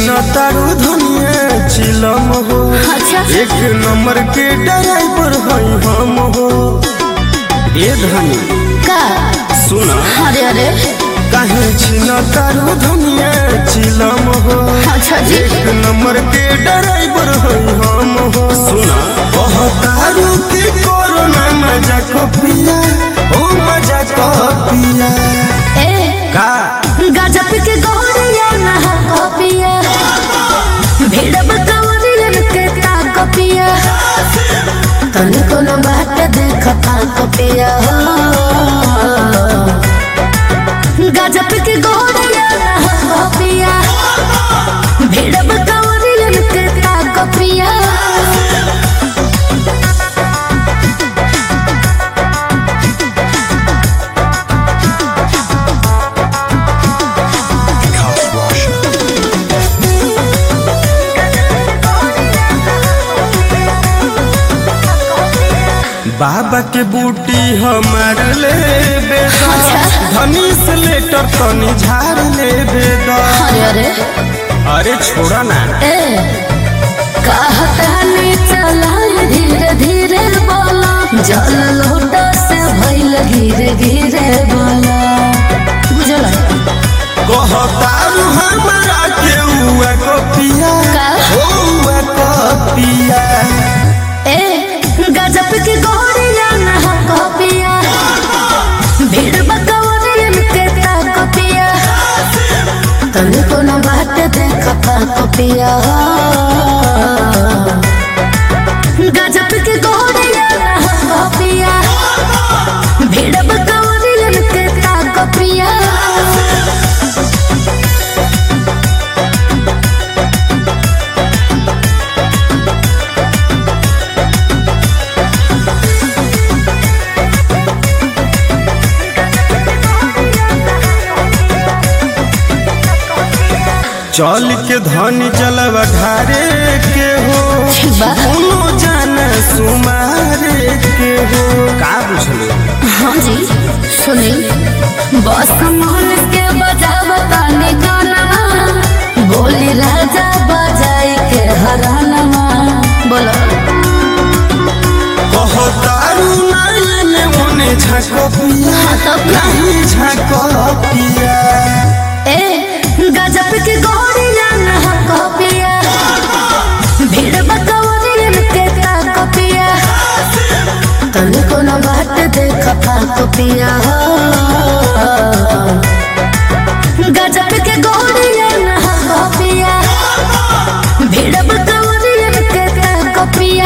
छिना तारू धनिया चिलम हो अच्छा एक नंबर के ड्राइवर हई हम हो ए धनी का सुना अरे अरे काहे छिना तारू धनिया चिलम हो अच्छा जी एक नंबर के ड्राइवर हई हम हो सुना कहतारू के कोरोना मजा को पिया ओ मजा को पिया ए का गजब के गौरिया नहा कपिया भीड़ बकवरियन के ता कपिया तन कोनो बात देखता कपिया गजब के गौरिया नहा कपिया भीड़ बकवरियन के ता कपिया बाबा के बूटी हमार ले बेदा धनी से लेटर तनी झाड़ ले बेदा अरे अरे अरे छोड़ा ना ए कहतानी चला धीरे धीरे बोला जल लोटा से भइल गिरे गिरे बोला बुझला कहतारू हमारा के हुआ को पिया का? हुआ को पिया ए गजब के गोरिया नहा कपिया भीड़ बकवरियन के ता कपिया तन कोनो बात देखता कपिया गजब के गोरिया नहा कपिया भीड़ बकवरियन के ता कपिया चल के धनी जलवा ढारे के हो बा। दोनों जाना सुमारे के हो का बुझले हाँ जी सुनी बस मोहन के बजावता ने गाना बोली राजा बजाई के हराना बोलो कहतारू नाइने मोने झाको पिया हाँ तो क्या? नहीं झाको पिया ए गजब के गोरिया नहा कपिया भीड़ बकवरियन के ता कपिया तन कोनो बात देखता कपिया गजब के गोरिया नहा कपिया भीड़ बकवरियन के ता कपिया